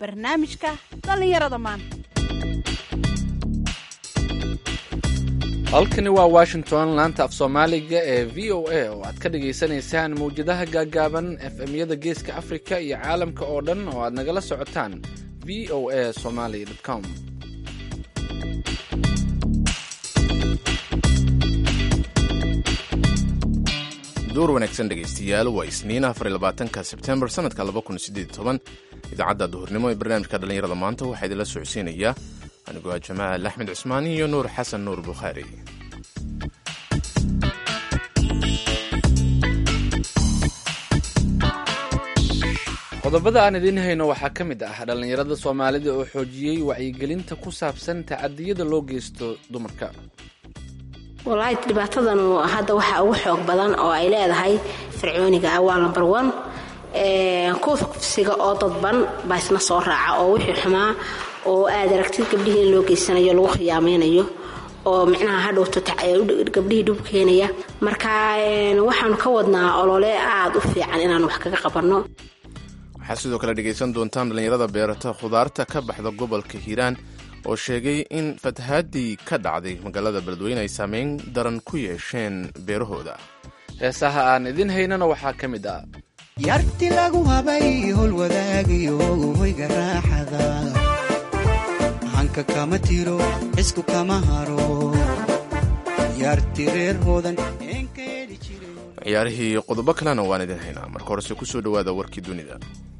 barnaamijka dhallinyarada maanta halkani waa washington laanta af soomaaliga ee v o a oo aad ka dhagaysanaysaan mawjadaha gaagaaban efmyada geeska afrika iyo caalamka oo dhan oo aad nagala socotaan v o a somaly com door wanaagsan dhegaystayaal waa isniin afarlabaatanka sebtembar sanadka idaacadda duhurnimo ee barnaamijka dhallinyarada maanta waxaa idinla socodsiinayaa anigoo ah jamaal axmed cusmaan iyo nuur xasan nuur bukhaari qodobada aan idiin hayno waxaa ka mid ah dhallinyarada soomaalida oo xoojiyey wacyigelinta ku saabsan tacadiyada loo geysto dumarka walaahi dhibaatadanu hadda waxaa ugu xoog badan oo ay leedahay fircooniga ah waa lambar one kufsiga oo dadban baa isna soo raaca oo wixii xumaa oo aad aragtid gabdhihii in loo geysanayo lagu khiyaamaynayo oo micnaha hadhowto gabdhihii dhub keenaya marka waxaanu ka wadnaa olole aada u fiican inaan wax kaga qabanno waxaad sidoo kale dhegaysan doontaan dhallinyarada beerata khudaarta ka baxda gobolka hiiraan oo sheegay in fatahaadii ka dhacday magaalada beledweyne ay saameyn daran ku yeesheen beerahooda heesaha aan idiin haynana waxaa ka mid ah yarti lagu habay howlwadaagiyo hoyga raaxada hanka kama tiro xisku kama haro yarti reer hoodan ciyaarihii qodobo kalena waan idin haynaa marka horese ku soo dhowaada warkii dunida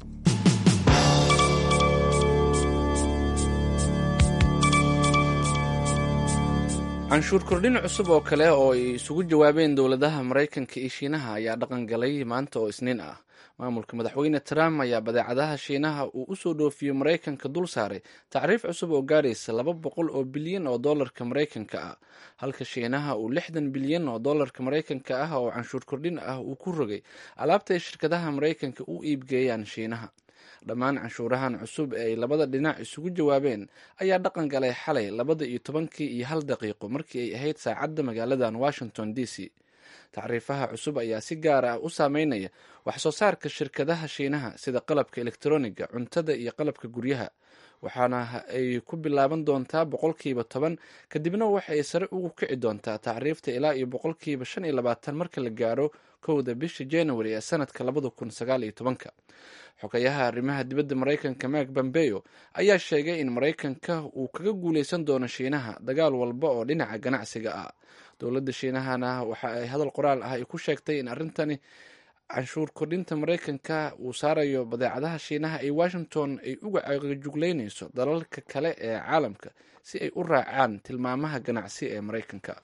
canshuur kordhin cusub oo kale oo ay isugu jawaabeen dowladaha maraykanka iyo shiinaha ayaa dhaqan galay maanta oo isniin ah maamulka madaxweyne trump ayaa badeecadaha shiinaha uu u soo dhoofiyo maraykanka dul saaray tacriif cusub oo gaaraysa laba boqol oo bilyan oo dollarka maraykanka ah halka shiinaha uu lixdan bilyan oo dollarka maraykanka ah oo canshuur kordhin ah uu ku rogay alaabta ay shirkadaha maraykanka u iibgeeyaan shiinaha dhammaan canshuurahan cusub ee ay labada dhinac isugu jawaabeen ayaa dhaqan galay xalay labada iyo tobankii iyo hal daqiiqo markii ay ahayd saacadda magaaladan washington d c tacriifaha cusub ayaa si gaar ah u saameynaya wax soo saarka shirkadaha shiinaha sida qalabka elektroniga cuntada iyo qalabka guryaha waxaana ay ku bilaaban doontaa boqolkiiba toban kadibna waxay sare ugu kici doontaa tacriifta ilaa iyo boqolkiiba shan iyo labaatan marka la gaaro kowda bisha january ee sanadka labada kun sagaal iyo tobanka xogayaha arrimaha dibadda maraykanka mak bambeyo ayaa sheegay in maraykanka uu kaga guuleysan doono shiinaha dagaal walba oo dhinaca ganacsiga ah dowladda shiinahana waxa ay hadal qoraal ah ay ku sheegtay in arrintani canshuur kordhinta maraykanka uu saarayo badeecadaha shiinaha ee washington ay uga cagajugleynayso dalalka kale ee caalamka si ay u raacaan tilmaamaha ganacsi ee maraykanka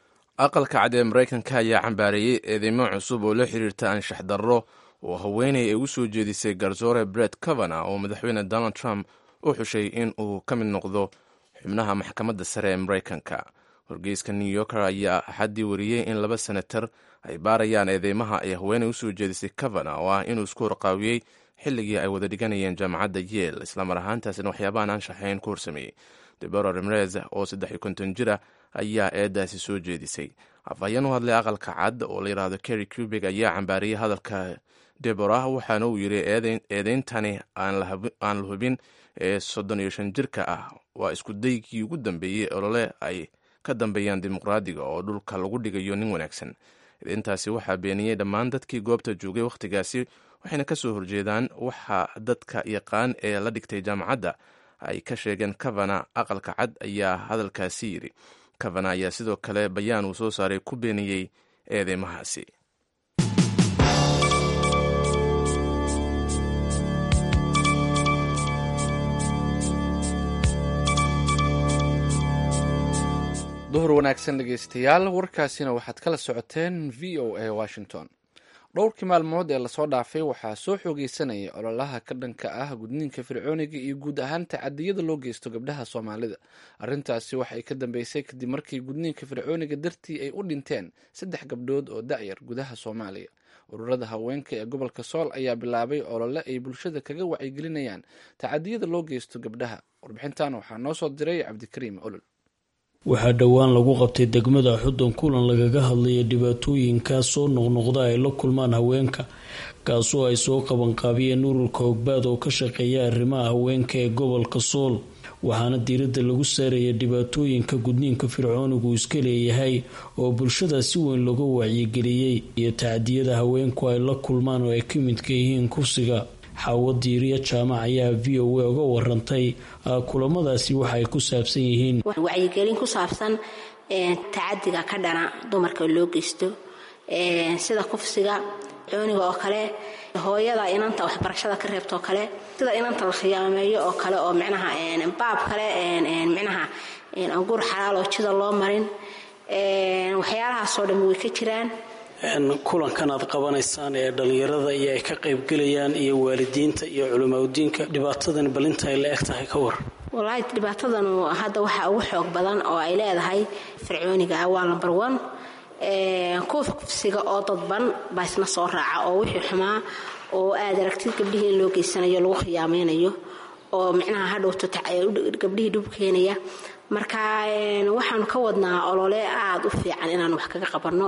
aqalka cad ee maraykanka ayaa cambaareeyey eedeymo cusub oo la xiriirta anshax darro oo haweeney ay u soo jeedisay garsoore bret cavana oo madaxweyne donald trump u xushay in uu ka mid noqdo xubnaha maxkamadda sare ee maraykanka wargeyska new yorker ayaa axaddii wariyey in laba senatar ay baarayaan eedeymaha ay haweeney usoo jeedisay cavana oo ah inuu isku horqaawiyey xilligii ay wada dhiganayeen jaamacadda yeel islamar ahaantaasina waxyaabahan anshaxayn ku horsameeyey debora ramirez oo saddex iyo konton jira ayaa eedaasi soo jeedisay afhayeen u hadlay aqalka cad oo la yidhaahdo kerry cubig ayaa cambaariyey hadalka debora waxaana uu yidhi eedeyntani aan la hubin ee soddon iyo shan jirka ah waa isku daygii ugu dambeeyey olole ay ka dambeeyaan dimuqraadiga oo dhulka lagu dhigayo nin wanaagsan eedeyntaasi waxaa beeniyey dhammaan dadkii goobta joogay wakhtigaasi waxayna ka soo horjeedaan waxa dadka yaqaan ee la dhigtay jaamacadda ay ka sheegeen cavana aqalka cad ayaa hadalkaasi yidhi cavana ayaa sidoo kale bayaan uu soo saaray ku beeniyey eedeymahaasi duhur wanaagsan dhegeystayaal warkaasina waxaad kala socoteen v o a washington dhowrkii maalmood ee lasoo dhaafay waxaa soo xoogeysanaya ololaha ka dhanka ah gudniinka fircooniga iyo guud ahaan tacadiyada loo geysto gabdhaha soomaalida arrintaasi waxay ka dambeysay kadib markii gudniinka fircooniga dartii ay u dhinteen saddex gabdhood oo da'yar gudaha soomaaliya ururada haweenka ee gobolka sool ayaa bilaabay olole ay bulshada kaga wacyigelinayaan tacadiyada loo geysto gabdhaha warbixintan waxaa noo soo diray cabdikariim olol waxaa dhowaan lagu qabtay degmada xudun kulan lagaga hadlaya dhibaatooyinkaa soo noqnoqda ay la kulmaan haweenka kaasoo ay soo qabanqaabiyeen ururka hogbaad oo ka shaqeeya arrimaha haweenka ee gobolka sool waxaana diiradda lagu saaraya dhibaatooyinka gudniinka fircoonigu iska leeyahay oo bulshada si weyn looga wacyigeliyey iyo tacdiyada haweenku ay la kulmaan oo ay ka midka yihiin kursiga xaawo diiriya jaamac ayaa v o a uga warantay kulamadaasi waxa ay ku saabsan yihiin wacyigelin ku saabsan tacadiga ka dhana dumarka loo geysto sida kufsiga cooniga oo kale hooyada inanta waxbarashada ka reebtoo kale sida inanta la khiyaameeyo oo kale oo micnaha baab kale micnaha anguur xalaaloo jida loo marin waxyaalahaasoo dhammi way ka jiraan kulankan aad qabanaysaan ee dhallinyarada iyo ay ka qaybgelayaan iyo waalidiinta iyo culimaadudiinka dhibaatadan balinta ay la eg tahay ka war walaahi dhibaatadanu hadda waxaa ugu xoog badan oo ay leedahay fircooniga waa lambar one kuwa kufsiga oo dadban baa isna soo raaca oo wixii xumaa oo aad aragtid gabdhihii in loo geysanayo lagu khiyaamaynayo oo micnaha hadhowto gabdhihii dhub keenaya marka waxaanu ka wadnaa olole aada u fiican inaan wax kaga qabanno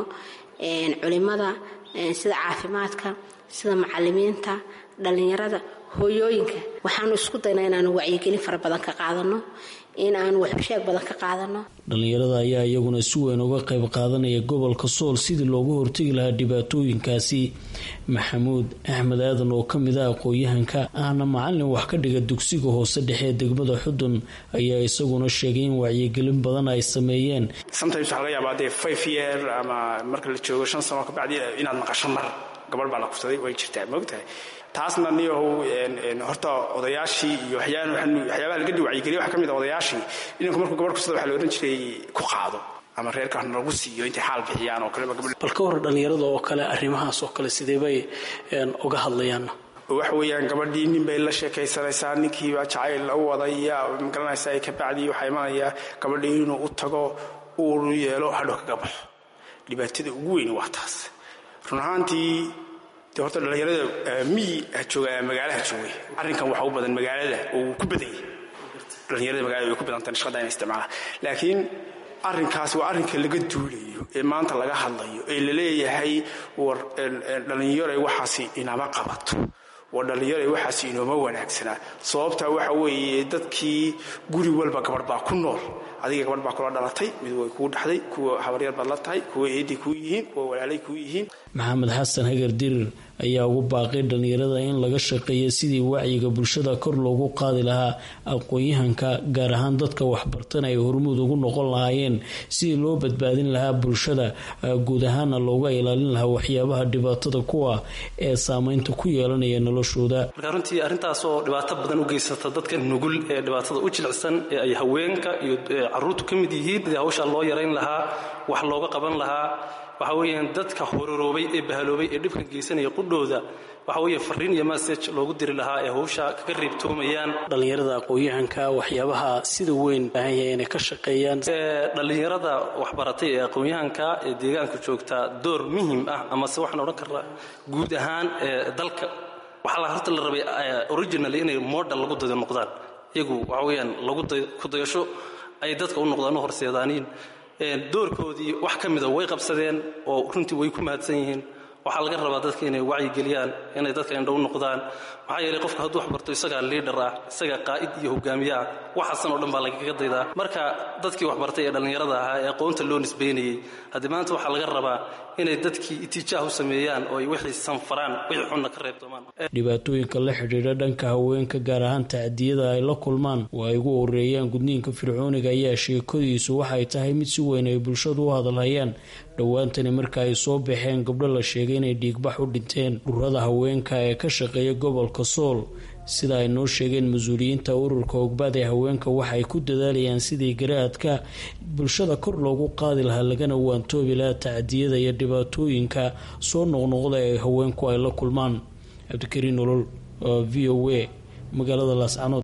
culimada sida caafimaadka sida macalimiinta dhallinyarada hooyooyinka waxaanu isku daynaa inaanu wacyigelin fara badan ka qaadano in aanu waxusheeg badan ka qaadano dhallinyarada ayaa iyaguna si weyn uga qayb qaadanaya gobolka sool sidii loogu hortegi lahaa dhibaatooyinkaasi maxamuud axmed aadan oo kamid ah aqoon-yahanka ahna macalin wax ka dhiga dugsiga hoose dhexe ee degmada xudun ayaa isaguna sheegay in wacyigelin badan ay sameeyeen sometimes waxaa laga yaabaa dee five year ama marka la joogo shan sano kabacdi inaad maqasho mar gabadh baa la kufsaday way jirtaa maogtahay taasna niyahow horta odayaashii iyo waxyaabaha laga wacyigeliya waxa ka mid a odayaashii inanku markuu gabadh kufsada waxa la odhan jiray ku qaado ama reerka lagu siiyo intay xaal bixiyaan oo kaleba gabadh bal ka war dhallinyarada oo kale arrimahaas oo kale sidee bay uga hadlayaan waxa weeyaan gabadhii nin bay la sheekaysanaysaa ninkiiba jacayl u wadaya magaranaysaa ka bacdii waxaa imanaya gabadhii inuu u tago uu yeelo hadhow kaga baxo dhibaatada ugu weyni waa taas run ahaantii de horta dhallinyarada miyi jooga magaalaha joogay arrinkan waxa u badan magaalada oo ku badan yahay dhallinyarada magalada way ku badantay shaqada inay isticmaalaan laakiin arrinkaas waa arrinka laga duulayo ee maanta laga hadlayo ee la leeyahay war dhallinyaray waxaasi inama qabato war dhallinyaray waxaasi inooma wanaagsanaa sababtaa waxa weeye dadkii guri walba gabadh baa ku nool adiga gabadh baa kula dhalatay mid way kuu dhaxday kuwa habaryar baad la tahay kuwa eeday kuu yihiin kuwa walaalay kuu yihiin maxamed xasan hagar dirir ayaa ugu baaqay dhallinyarada in laga shaqeeyo sidii wacyiga bulshada kor loogu qaadi lahaa aqoon-yahanka gaar ahaan dadka waxbartana ay hormuud ugu noqon lahaayeen sidii loo badbaadin lahaa bulshada guud ahaana looga ilaalin lahaa waxyaabaha dhibaatada kuwa ee saameynta ku yeelanaya noloshooda marka runtii arrintaas oo dhibaato badan u geysata dadka nugul ee dhibaatada u jilicsan ee ay haweenka iyo caruurtu ka mid yihiin sidii hawshaa loo yarayn lahaa wax looga qaban lahaa waxa weeyaan dadka hororoobay ee bahaloobay ee dhibkan geysanaya qudhooda waxa weeye fariin iyo message loogu diri lahaa ee hawsha kaga reebtoomayaan dhallinyarada aqoon-yahanka waxyaabaha sida weyn baahan yahay inay ka shaqeeyaan dhallinyarada waxbaratay ee aqoon-yahanka ee deegaanka joogta door muhim ah amase waxaan odhan karnaa guud ahaan ee dalka waxaa la horta la rabay originally inay model lagu dayo noqdaan iyagu waxa weeyaan lagu ku dayasho ay dadka u noqdaan u horseedaaniin doorkoodii wax ka mida way qabsadeen oo runtii way ku mahadsan yihiin waxaa laga rabaa dadka inay wacyigeliyaan inay dadka indhow noqdaan maxaa yeelay qofka hadduu waxbarto isagaa liidhar ah isagaa qaa'id iyo hogaamiye ah waxaasan oo dhan baa lagaga daydaa marka dadkii waxbartay ee dhallinyarada ahaa ee aqoonta loo nisbaynayey haddii maanta waxaa laga rabaa inay dadkii itiijaah u sameeyaan oo ay wixii sanfaraan wixii xunna ka reebtoomaan dhibaatooyinka la xidhiidha dhanka haweenka gaar ahaan tacdiyada ay la kulmaan oo ay ugu horeeyaan gudniinka fircooniga ayaa sheekadiisu waxay tahay mid si weyn ay bulshadu u hadalhayaan dhowaantani marka ay soo baxeen gabdho la sheegay inay dhiigbax u dhinteen dhurada haweenka ee ka shaqeeya gobolka sool sida ay noo sheegeen mas-uuliyiinta ururka hogbaad ee haweenka waxaay ku dadaalayaan sidii garaadka bulshada kor loogu qaadi lahaa lagana waantoobi lahaa tacdiyada iyo dhibaatooyinka soo noqnoqda ee haweenku ay la kulmaan cabdikariin nolol v o a magaalada laascanood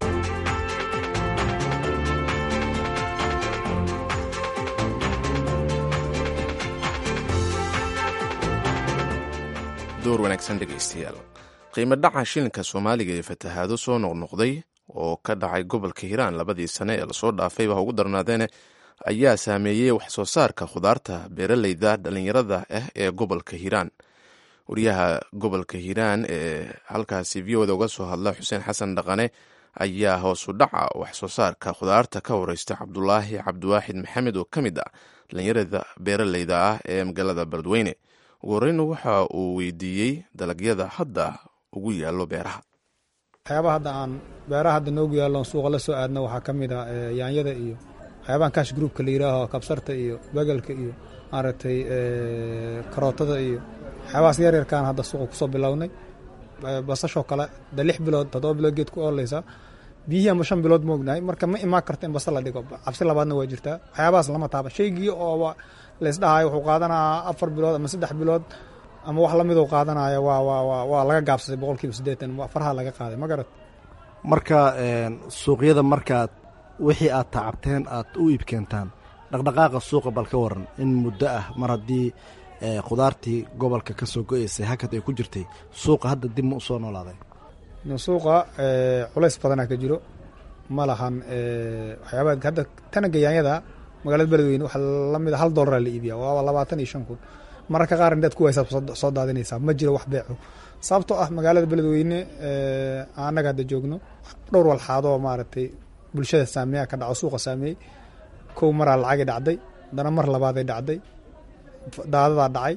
door wanaagsan dhegaystayaal qiimo dhaca shilinka soomaaliga ee fatahaado soo noqnoqday oo ka dhacay gobolka hiiraan labadii sane ee lasoo dhaafay baa ugu darnaadeene ayaa saameeyey wax soo saarka khudaarta beeraleyda dhallinyarada ah ee gobolka hiiraan wariyaha gobolka hiiraan ee halkaasi v oda uga soo hadla xuseen xasan dhaqane ayaa hoosu dhaca wax soo saarka khudaarta ka wareysta cabdulaahi cabdiwaaxid maxamed oo ka mid ah dhalinyarada beeraleyda ah ee magaalada beledweyne ugu horeyna waxa uu weydiiyey dalagyada hadda ugu yaallo beeraha waxyaabaha hadda aan beeraha hadda noogu yaallo suuqa la soo aadno waxaa ka mid ah yaanyada iyo waxyaabahan kash groupka la yidhaaho kabsarta iyo begelka iyo maaragtay karootada iyo waxyaabahaas yaryarkaan hadda suuqa kusoo bilownay basashoo kale de lix bilood toddoba bilood geed ku ooleysaa biyihii ama shan bilood moognahay marka ma imaan karta in basa la dhigo cabsi labaadna waa jirtaa waxyaabahaas lama taaba shaygii oo laysdhahayo wuxuu qaadanaa afar bilood ama saddex bilood ama wax lamid u qaadanaya waa waa waa laga gaabsaday boqol kiiba siddeetan farha laga qaaday ma garat marka suuqyada markaad wixii aad tacabteen aad u iibkeentaan dhaqdhaqaaqa suuqa bal ka waran in muddo ah mar haddii khudaartii gobolka ka soo go-eysay hakad ay ku jirtay suuqa hadda dib ma u soo noolaaday suuqa culays badanaa ka jiro ma lahan waxyaabaa hadda tanaga yaanyada magaalada beledweyne waxaa lamid a hal dollaraa la iibiya waa labaatan iyo shan kun mararka qaar indaad ku waysaad soo daadinaysaa ma jiro wax beeco sababtoo ah magaalada beledweyne annaga hadda joogno dhowr walxaadoo maaragtay bulshada saameeya ka dhaco suuqa saameeyey kow maraa lacagay dhacday haddana mar labaaday dhacday daadadaa dhacay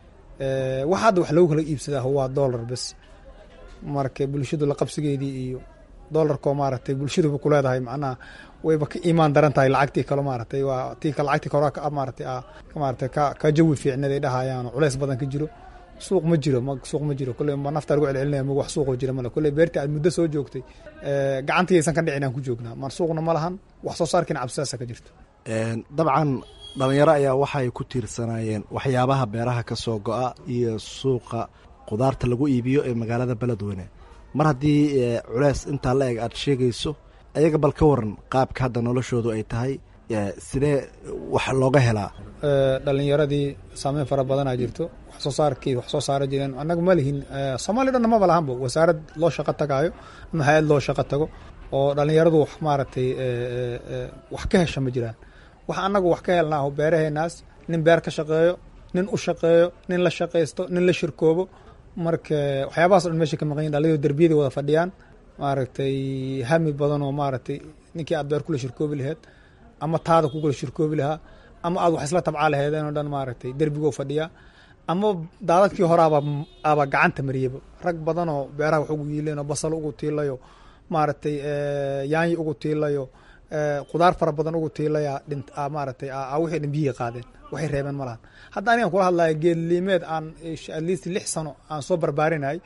wax hadda wax lagu kala iibsadaa waa dollar bes marka bulshadu la qabsigeedii iyo dolarkoo maaragtay bulshaduba ku leedahay macnaha wayba ka iimaan daran tahay lacagtii kale maaragtay waa tii lacagtii kore maaratay maaratay ka ka jawi fiicnaday dhahayaan culays badan ka jiro suuq ma jiro suuq ma jiro kolley ma naftaa lagu celcelinaya mag wax suuqoo jira male kolley beertii aad muddo soo joogtay gacantiyaysan ka dhicin aan ku joognaa mar suuqna ma lahan wax soo saarkiina cabsidaasa ka jirto dabcan dhalinyaro ayaa waxay ku tiirsanaayeen waxyaabaha beeraha ka soo go-a iyo suuqa khudaarta lagu iibiyo ee magaalada beledweyne mar haddii culeys intaa la eg aad sheegayso ayaga bal ka waran qaabka hadda noloshoodu ay tahay sidee wax looga helaa dhalinyaradii saameyn fara badanaa jirto wax soo saarkii wax soo saara jireen annaga ma lihin soomaaliya dhanna maba lahanbo wasaarad loo shaqo tagaayo ama hay-ad loo shaqo tago oo dhalinyaradu wax maaragtay wax ka hesha ma jiraan wax annagu wax ka helnaaho beeraheenaas nin beer ka shaqeeyo nin u shaqeeyo nin la shaqaysto nin la shirkoobo marka waxyaabahaas dhan meesha ka maqan yihin dhalinyaro derbiyada wada fadhiyaan maaragtay hami badan oo maaragtay ninkii aad beer kula shirkoobi laheed ama taada ku kula shirkoobi lahaa ama aad wax isla tabcaa laheedeen oo dhan maaragtay derbigoo fadhiyaa ama daadadkii hore aba aba gacanta mariyaba rag badan oo beeraha wax ugu yiileen oo basal ugu tiilayo maaragtay yaanyi ugu tiilayo khudaar fara badan ugu tiilaya dhint maaragtay wixii dhan biyihii qaadeen waxay reebeen ma lahan hadda anigan kula hadlaya geedliimeed aan at least lix sano aan soo barbaarinay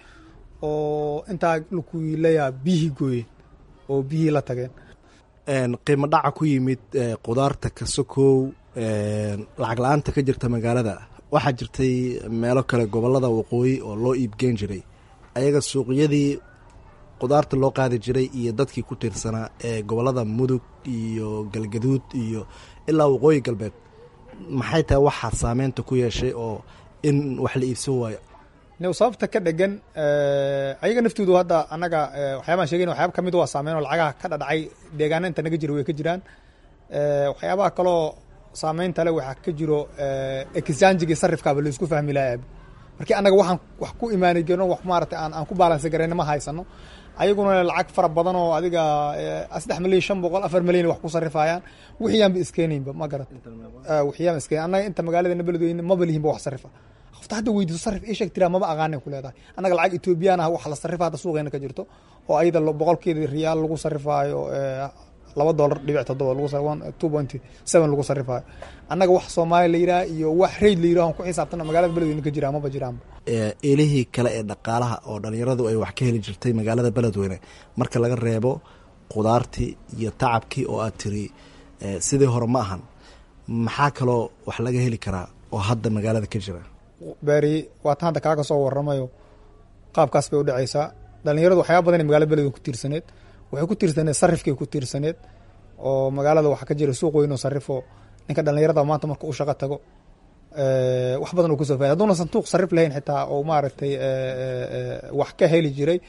oo intaa lakuilayaa biyihii gooyeen oo biyihii la tageen qiimo dhaca ku yimid khudaarta kasokow lacag la-aanta ka jirta magaalada waxaa jirtay meelo kale gobolada waqooyi oo loo iibgeen jiray ayaga suuqyadii khudaarta loo qaadi jiray iyo dadkii ku tiirsanaa ee gobolada mudug iyo galgaduud iyo ilaa waqooyi galbeed maxay tahay waxaa saameynta ku yeeshay oo in wax la iibsan waayo new sababta ka dhegan ayaga naftoodu hadda annaga waxyaabaan sheegayn waxyaaba kamid waa saameyn oo lacagaha ka dhadhacay deegaana inta naga jira way ka jiraan waxyaabaha kaloo saameynta le waxaa ka jiro exanjigii sarifkaaba laisku fahmi lahaa markii annaga waxaan wax ku imaanay geno wax maaragtay aan aan ku baalansi garayna ma haysano ayaguna lacag fara badan oo adiga saddex milyan shan boqol afar milyan wax ku sarifayaan wixiyaanba iskeenaynba ma garat wixiyaanba iskeen annaga inta magaaladana beledweyne maba lihinba wax sarifa qofta hadda weydiiso sarif ii sheeg tiraa maba aqaanay ku leedahay annaga lacag etoobiyaan ah wax la sarifa hadda suuqeena ka jirto oo ayada boqolkeeda riyaal lagu sarifaayo laba dolar dhibic todoba two point seven lagu sarifaayo annaga wax soomaaliya la yidhaha iyo wax rayd la yidhaho ku xisaabtana magaalada beledweyne ka jiraa maba jiraanba eelihii kale ee dhaqaalaha oo dhalinyaradu ay wax ka heli jirtay magaalada beledweyne marka laga reebo khudaartii iyo tacabkii oo aad tiri sidii hore ma ahan maxaa kaloo wax laga heli karaa oo hadda magaalada ka jira beeri waatan hadda kaaga soo waramayo qaabkaas bay udhacaysaa dhalinyaradu waxyaaba badan magaalada beledweyne ku tiirsaneed waxay ku tiirsaneed sarifkay ku tiirsaneed oo magaalada waxaa ka jira suuq weyn oo sarifo ninka dhalinyarada maanta marka u shaqo tago wax badan uu kusoo faida haduuna sanduuq sarif lahayn xitaa oo maaragtay wax ka heli jiray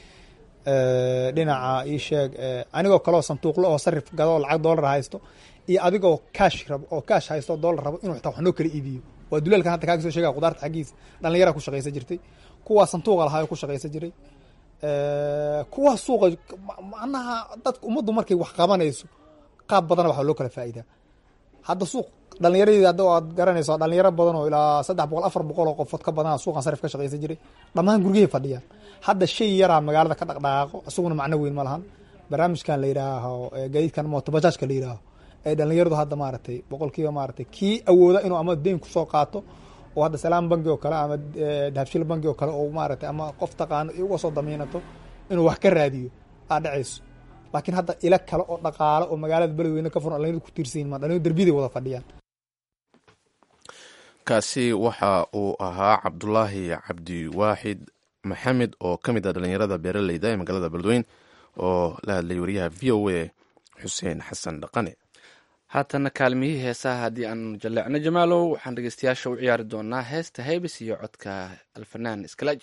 dhinaca ii sheeg anigoo kaleo sanduuqlo oo sarif gado lacag doolar haysto iyo adigoo kaash rabo oo kaash haysto doolar rabo inuu xitaa wax noo kala iibiyo waa duleelkan hadda kaaga soo sheegaya khudaarta xaggiisa dhallinyara ku shaqaysan jirtay kuwaa santuuqa lahaa ku shaqaysan jiray kuwa suuqa macnaha dadka ummaddu markay wax qabanayso qaab badana waxaa loo kala faa'iidaa hadda suuq dhalinyaradii hadda aad garanayso dhalinyaro badan oo ilaa saddex boqol afar boqol oo qofood ka badana suuqan sarif ka shaqaysan jiray dhammaan guryahay fadhiyaan hadda shay yaraa magaalada ka dhaqdhaqaaqo isaguna macno weyn ma lahan barnaamijkan la yidhaaho gaadiidkan mootobajaajka la yidhaaho ee dhalinyaradu hadda maaragtay boqolkiiba maaragtay kii awooda inuu ama deyn kusoo qaato oo hadda salaam bangi oo kale ama dahabshil bangi oo kale oo maaragtay ama qof taqaano uga soo damiinato inuu wax ka raadiyo aa dhacayso laakiin hadda ila kale oo dhaqaalo oo magaalada beledweyne ka furan dhalinyaradu ku tiirsan yihin ma dhalinyaradu derbiyaday wada fadhiyaan kaasi waxa uu ahaa cabdulaahi cabdiwaaxid maxamed oo ka mid ah dhalinyarada beeraleyda ee magaalada beledweyn oo la hadlayay wariyaha v o a xuseen xasan dhaqane haatana kaalmihii heesaha haddii aan jalleecno jamaalow waxaan dhegeystayaasha u ciyaari doonaa heesta heybis iyo codka alfanaan iskalaaji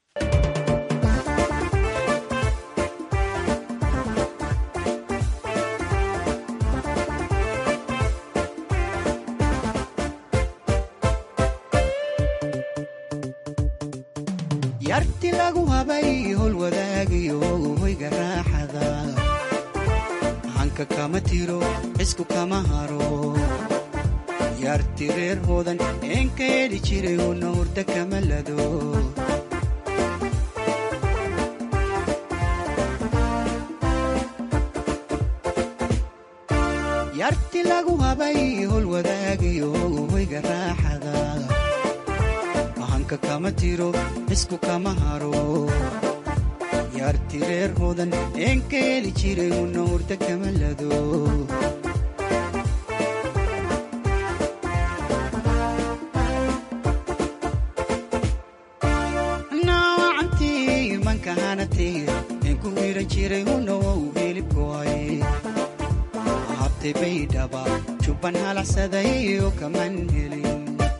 yarti lagu habay hol wadaagiyo hoyga raaxada hanka kama tiro cisku kama haro yarti reer hoodan eenka heli jiray huna hurda kama lado yarti lagu habay hol wadaagiyo hoyga raaxada hanka kama tiro cisku kama haro yarti reer hoodan eenka heli jiray huna hurda kama lado naawacantii manka hanatay eenku hiran jiray huna wou hilibkoay habtay baydhaba jubban halacsaday oo kaman helin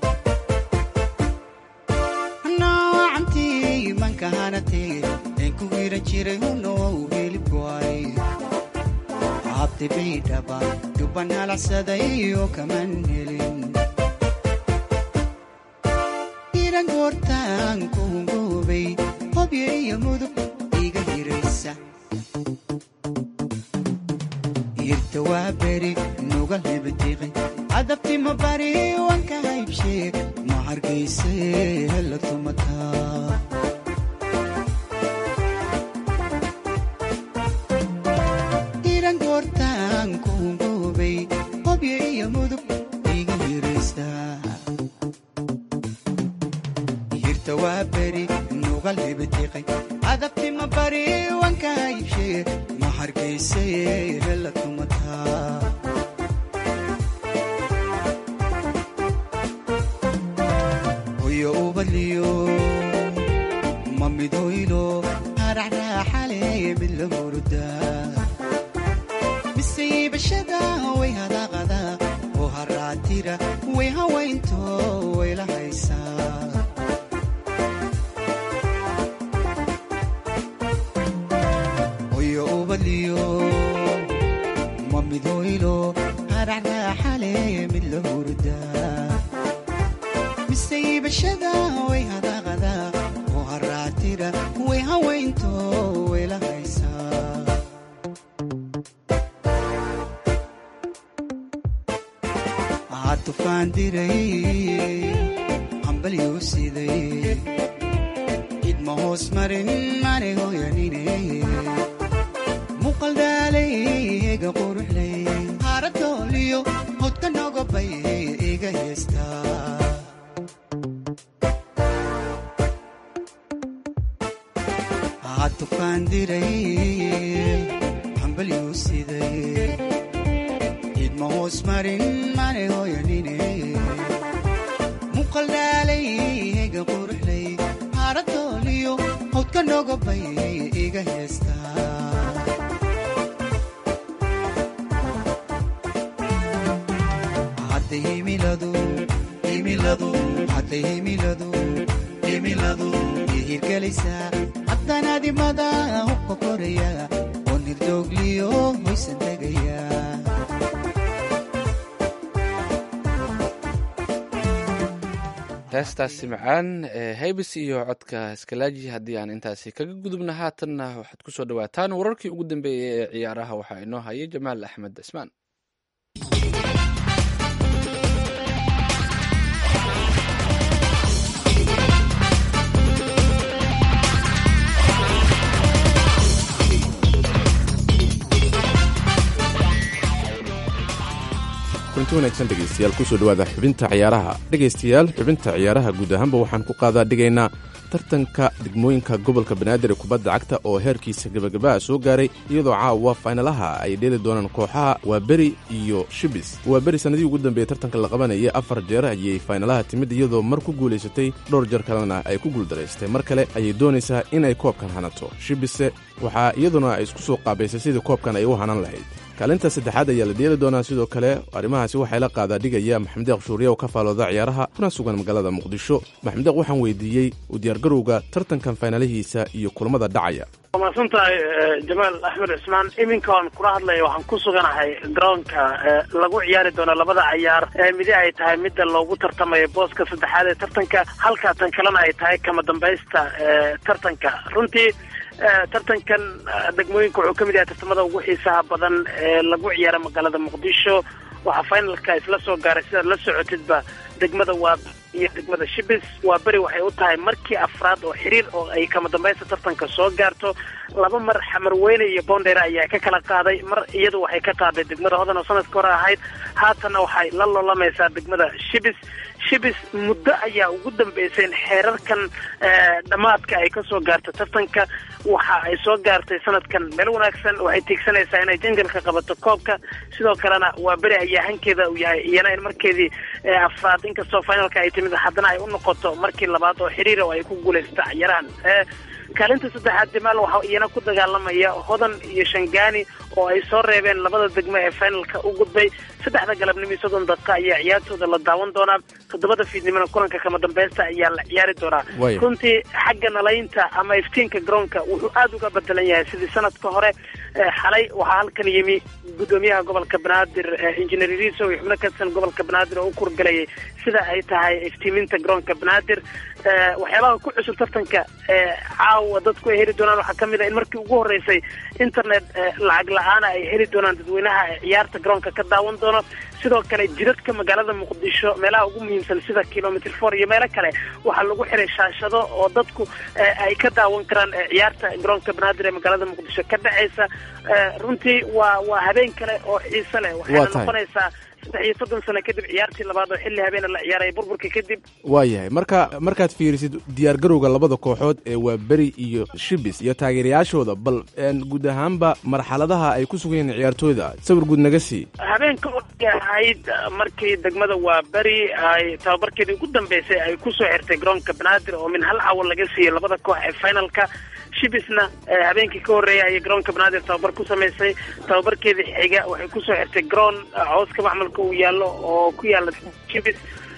naawacantii manka hanatay eenku hiran jiray huna wou hilibkoay habtay baydhaba jubban halacsaday oo kaman helin iran goortaan kuhungoobay hobyo iyo mudug iga hiraysa irta waa beri nuga hebatiqay cadabtima bari wanka haybshee ma hargayse hela tumataa iran goortaan kuhungoobay hobyo iyo mudug iga hiraysa hirta waa beri nugal hebatiqay cadabtima bari wanka haybshee ma hargayse hela tumataa hoyo ubadliyo ma midhoylo haraxraaxale mid la hurudaa miseybashada way hadaaqada oo haraatira way hawaynto way la haysaa hoyo ubadliyo ma midhoylo haraxraaxale mid la hurudaa miseybashada way hadaaqada oo haraatira way hawaynto way la haysaa waxaa tufaan diray hambalyuu siday idma hoos marin mane hoyanine muuqal dhaalay ega quruxlay haaradooliyo hodka nogobay iga heestaa waxaa tufaan diray hambalyuu siday idma hoos marin mane hoyanine muuqal dhaalay ega quruxlay haaradooliyo hodka nogobay iga heestaa hadda himiladu himiladu hadda himiladu himiladu ihirgelaysaa haddana dimada hubka koraya oo nirdoogliyo hoysan tegaya heestaasi macaan ee haybis iyo codka iskalaaji haddii aan intaasi kaga gudubna haatanna waxaad kusoo dhawaataan wararkii ugu dambeeyey ee ciyaaraha waxaa inoo hayay jamaal axmed cismaan kulanti wanaagsan dhegaystayaal kusoo dhowaada xubinta ciyaaraha dhegaystayaal xubinta ciyaaraha guud ahaanba waxaan ku qaadaa dhigaynaa tartanka degmooyinka gobolka banaadir ee kubadda cagta oo heerkiisa gebagabaha soo gaaray iyadoo caawa faynalaha ay dheeli doonaan kooxaha waaberi iyo shibis waaberi sannadihii ugu dambeeyey tartanka la qabanayay afar jeer ayay faynalaha timid iyadoo mar ku guulaysatay dhowr jeer kalena ay ku guuldaraystay mar kale ayay doonaysaa inay koobkan hanato shibise waxaa iyaduna ay isku soo qaabaysay sidii koobkan ay u hanan lahayd kaalinta saddexaad ayaa la dheeli doonaa sidoo kale arrimahaasi waxay la qaadaa dhigaya maxamedeeq shuuriye oo ka faalooda ciyaaraha kuna sugan magaalada muqdisho maxamedeeq waxaan weydiiyey u diyaargarowga tartankan faynalihiisa iyo kulamada dhacaya waa mahadsan tahay jamaal axmed cismaan iminkaan kula hadlaya waxaan ku suganahay garoonka lagu ciyaari doono labada cayaar midi ay tahay midda loogu tartamayo booska saddexaad ee tartanka halka tan kalena ay tahay kama dambaysta tartanka runtii tartankan degmooyinka wuxuu ka mid yahay tartamada ugu xiisaha badan ee lagu ciyaara magaalada muqdisho waxaa finalka isla soo gaaray sidaad la socotidba degmada waa iyo degmada shibis waa beri waxay u tahay markii afraad oo xiriir oo ay kama dambaysta tartanka soo gaarto laba mar xamarweyne iyo boondheere ayaa ka kala qaaday mar iyadu waxay ka qaaday degmada hodan oo sanadka hore ahayd haatanna waxay la lolamaysaa degmada shibis shibis muddo ayaa ugu dambeysay in xeerarkan dhammaadka ay kasoo gaarto tartanka waxa ay soo gaartay sanadkan meel wanaagsan waxay tiigsanaysaa inay jangalka qabato koobka sidoo kalena waa beri ayaa hankeeda uu yahay iyana in markeedii afraad inkastoo finalka ay timid haddana ay u noqoto markii labaad oo xiriira oo ay ku guulaysta ciyaarahan kaalinta saddexaad jamaal waxaa iyana ku dagaalamaya hodan iyo shangaani oo ay soo reebeen labada degmo ee finalka u gudbay saddexda galabnimo iyo soddon daqiiqa ayaa ciyaartooda la daawan doonaa toddobada fiidnimona kulanka kama dambaysta ayaa la ciyaari doonaa runtii xagga nalaynta ama iftiinka garoonka wuxuu aada uga bedelan yahay sidii sanadka hore xalay waxaa halkan yimi gudoomiyaha gobolka banaadir injineer riso iyo xubno katirsan gobolka banaadir oo u kurgalayay sida ay tahay iftiiminta garoonka banaadir waxyaabaha ku cusub tartanka caawa dadku ay heli doonaan waxaa kamid a in markii ugu horeysay internet lacag la-aana ay heli doonaan dadweynaha ciyaarta garoonka ka daawan doono sidoo kale jidadka magaalada muqdisho meelaha ugu muhiimsan sida kilomitr four iyo meelo kale waxaa lagu xiray shaashado oo dadku ay ka daawan karaan ciyaarta garoonka banaadir ee magaalada muqdisho ka dhacaysa runtii waa waa habeen kale oo xiise leh waxayna noqonaysaa saddex iyo soddon sano kadib ciyaartii labaad oo xilli habeena la ciyaaray burburka kadib waa yahay marka markaad fiirisid diyaargarowga labada kooxood ee waa beri iyo shibis iyo taageerayaashooda bal guud ahaanba marxaladaha ay ku sugan yihiin ciyaartooyda sawir guud naga sii habeenka waxay ahayd markii degmada waa beri ay tababarkeedii ugu dambeysay ay kusoo xirtay garoonka banaadir oo min hal cawo laga siiyey labada koox ee finalka shibisna habeenkii ka horreeyay ayay garoonka banaadir tababar ku samaysay tababarkeedii xiga waxay kusoo xirtay garoon cooska macmalka uu yaallo oo ku yaala shibis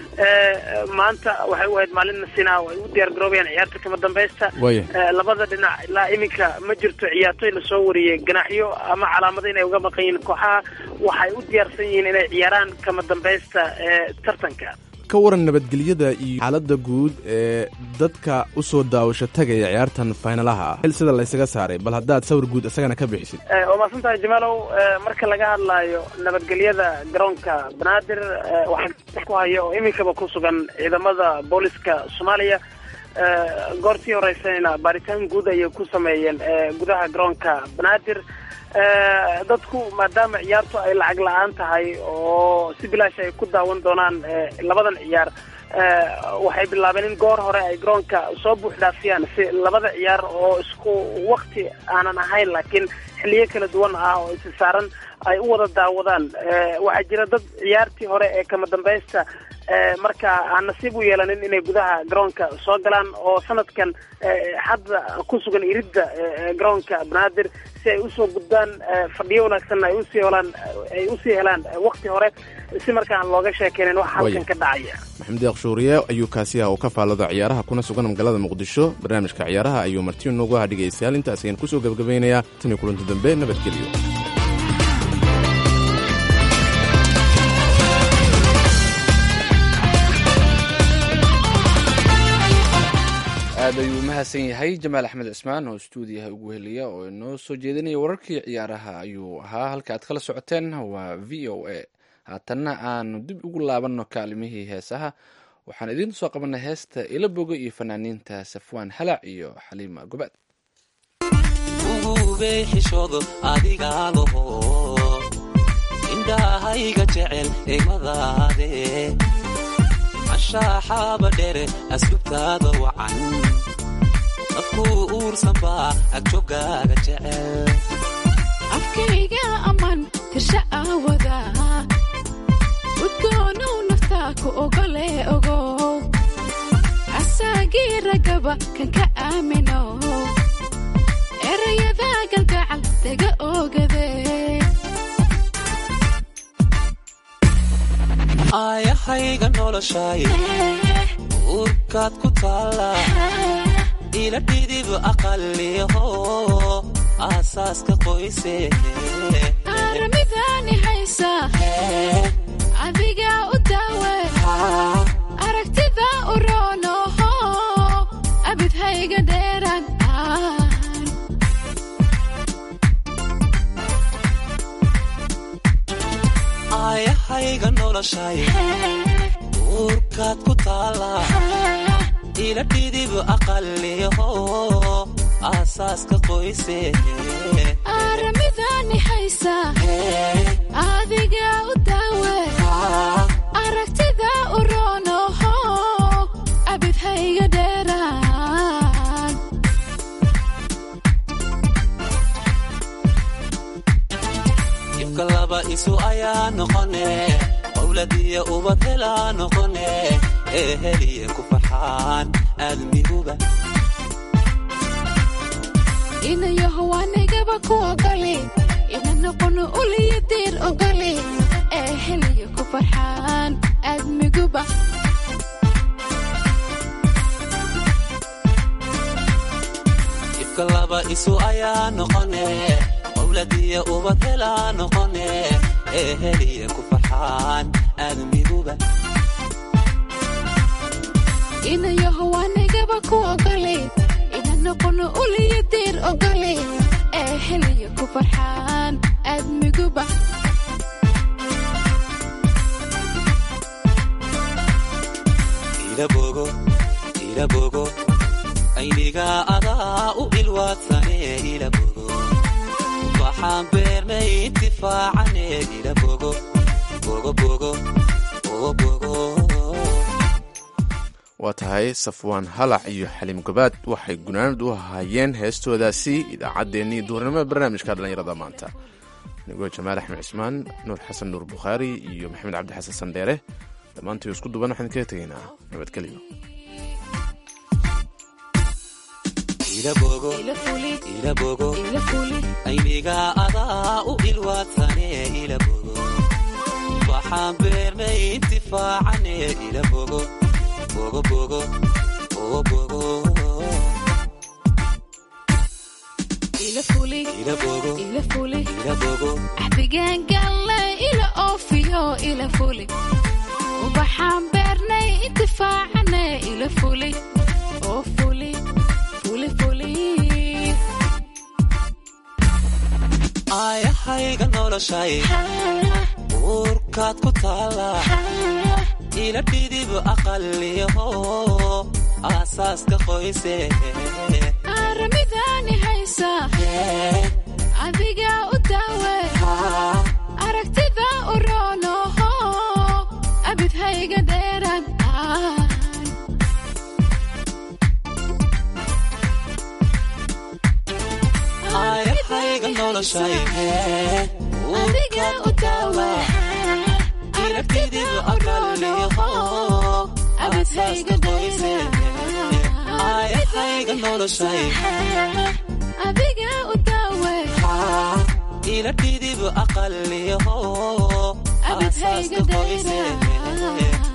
maanta waxay u ahayd maalin nasina oo ay u diyaar garoobayaan ciyaarta kama dambaysta labada dhinac ilaa iminka ma jirto ciyaartoy lasoo wariyey ganaaxyo ama calaamado inay uga maqan yihiin kooxaha waxay u diyaarsan yihiin inay ciyaaraan kama dambaysta tartanka ka waran nabadgelyada iyo xaaladda guud ee dadka u soo daawasho tagaya ciyaartan faynalaha xil sida laysaga saaray bal haddaad sawir guud isagana ka bixisid waa mahadsan tahay jamaalow marka laga hadlaayo nabadgelyada garoonka banaadir waxaa ku haya oo iminkaba ku sugan ciidamada booliska soomaaliya goortii horeysayna baaritaan guud ayay ku sameeyeen gudaha garoonka banaadir dadku maadaama ciyaartu ay lacag la-aan tahay oo si bilaash ay ku daawan doonaan labadan ciyaar waxay bilaabeen in goor hore ay garoonka soo buux dhaafiyaan si labada ciyaar oo isku wakti aanan ahayn laakiin xiliyo kala duwan ah oo isi saaran ay u wada daawadaan waxaa jira dad ciyaartii hore ee kama dambaysta marka aan nasiib u yeelanin inay gudaha garoonka soo galaan oo sanadkan hadda ku sugan iridda garoonka banaadir si ay usoo gudbaan fadhiyo wanaagsanna ay usii helaan ay usii helaan wakti hore si markaan looga sheekeynin waxa halkan ka dhacaya maxamed deeq shuuriye ayuu kaasi ah oo ka faallada ciyaaraha kuna sugan magaalada muqdisho barnaamijka ciyaaraha ayuu marti noogu ah dhegaystayaal intaas ayaan kusoo gebagabaynayaa tan iyo kulanti dambe nabadgelyo aad ayuu umahadsan yahay jamaal axmed cismaan oo stuudiyaha ugu heliya oo inoo soo jeedinaya wararkii ciyaaraha ayuu ahaa halka aad kala socoteen waa v o a haatanna aanu dib ugu laabanno kaalimihii heesaha waxaan idiin soo qabanay heesta ila boga iyo fanaaniinta safwaan halac iyo xaliima gobaad ugubey xishoodo adigaa laho indhahayga jecel egmadaade ashaaxaaba dhere aslubtaada wacan afkuu uursan baa agjogaaga jecel afkayga ammaan tirsha aawada udgoonow naftaa ku ogole ogow asaagii ragaba kan ka aamino erayada galgacal daga ogade aayahayga noloshay uurkaad ku taalla ila dhidib aqaliho aasaaska qoyse aaramidaani haysa adigaa u daawe aragtida u roonoho abidhayga dheeraan aayahayga noloshay uurkaad ku taalla ila dhidib aqaliho aasaaska qoyse aaramidaani haysa adigaa u daawe aragtida u roonoho abidhayga dheeraan ibka laba isu ayaa noqone qowladiyo ubad helaa noqone ee heliye ku farxaan aadmiguba inayaho wanigaba ku ogole ina noqono uliyo diir ogole ee heliyo ku farxaan aadmiguba ibka laba isu ayaa noqone qowladiyo ubad helaa noqone ee heliye ku farxaan aadmiguba inayaho wanigaba ku ogole ina noqono uliyo diir ogole ee heliyo ku farxaan aadmiguba ilabogo ilabogo aynigaa adaa u ilwaadsane ilabogo waxaan beernay intifaacane ilabogo bogobogo bogobogo waa tahay safwaan halac iyo xaliim gobaad waxay gunaanad u ahaayeen heestoodaasi idaacaddeenii duurnimada barnaamijka dhallinyarada maanta anigoo jamaal axmed cismaan nuur xasan nuur bukhaari iyo maxamed cabdi xasan sandheere dhammaantii isku duban waxaan kaga tegaynaa nabadgelyo ilabogo ilabogo aynigaa adaa u ilwaadsane ilabogo waxaan beernay intifaacane ilabogo bogobogo bogobogo ilabogo ilabogo axdigaangalle ila oofiyo ila fuli ubaxaan beernay intifaacane ila fuli oo fuli fuli fuli aayahayga noloshay uurkaad ku taalla ila dhidib aqaliho aasaaska qoyse aaramidaani haysa adigaa u daawe aragtida u roonoho abidhayga dheeraan aayahayga noloshay adigaa u daawe ila dhidib aqaliho abidhayga dheeraan aayahayga noloshay adigaa u daawe ila dhidib aqaliho abidhayga aasaaska qoyse dheeraan